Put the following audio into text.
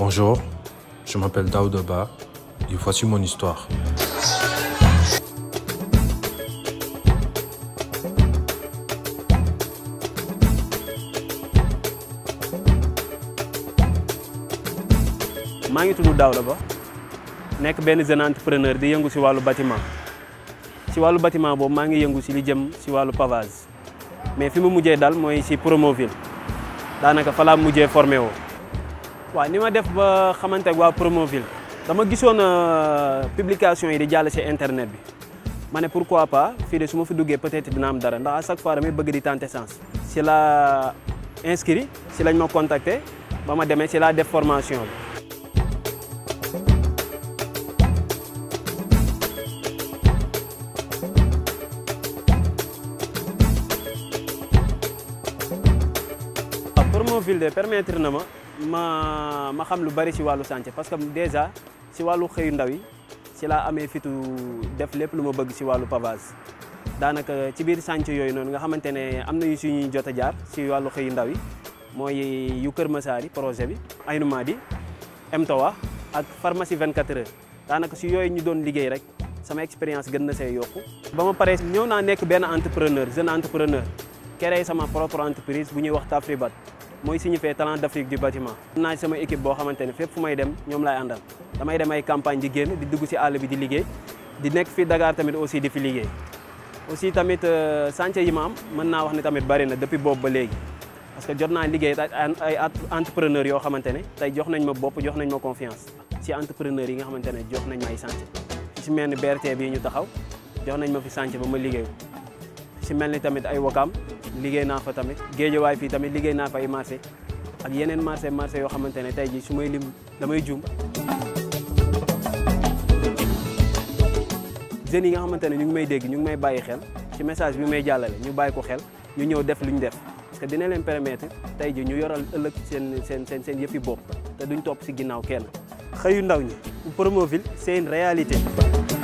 Bonjour, je m'appelle Daouda Ba et voici mon histoire. maa ngi tudd Daouda Ba nekk benn jeune entrepreneur di yëngu si wàllu bâtiment si wàllu bâtiment boobu maa ngi yëngu si li jëm si wàllu pavage mais fi mu mujjee dal mooy si Promoville daanaka fa laa mujjee formé woo waaw ni ma def ba xamante ak waa Promoville dama gisoon publication yi di jàll si internet bi ma ne pourquoi pas fii de su ma fi duggee peut-être dina am dara ndax à chaque fois damay bëgg di tenter chance si la inscrit si lañ ma contacter ba ma demee si laa def formation bi. Promoville de permettre na ma ma ma xam lu bari ci wàllu chantier parce que déjà ci wàllu xëyu ndaw yi ci laa amee fitu def lépp lu ma bëgg ci wàllu pavage daanaka ci biir chantier yooyu noonu nga xamante ne am na yu suñuy jot a jaar ci wàllu xëyu ndaw yi mooy yu Kër Massar yi projet bi Aynou Mady MTOA ak pharmacie 24 heures daanaka ci yooyu ñu doon liggéey rek sama expérience gën na see yokku ba ma paree ñëw naa nekk benn entrepreneur jeune entrepreneur créé sama propre entreprise bu ñuy wax Tafribat mooy signifié talent d'Afrique du bâtiment am naa sama équipe boo xamante ne fépp fu may dem ñoom laay àndal damay dem ay campagne di génn di dugg ci àll bi di liggéey di nekk fii Dakar tamit aussi di fi liggéey aussi tamit chantier yi ma am mën naa wax ne tamit bari na depuis boobu ba léegi parce que jot naa liggéey ay entrepreneur yoo xamante ne tey jox nañ ma bopp jox nañ ma confiance ci entrepreneur yi nga xamante ne jox nañ ma ay chantier ci mel ni BRT bii ñu taxaw jox nañ ma fi chantier ba ma liggéey ci mel ni tamit ay Wakaam liggéey naa fa tamit géejawaay fii tamit liggéey naa fa ay marché ak yeneen marché marché yoo xamante ne tey jii su may lim damay juum jeunes yi nga xamante ne ñu ngi may dégg ñu ngi may bàyyi xel ci message bi may jàllale ñu bàyyi ko xel ñu ñëw def lu ñu def parce que dina leen permettre tey jii ñu yoral ëllëg seen seen seen seen yëfi bopp te duñ topp si ginnaaw kenn xëyu ndaw ñi Promoville c'est une réalité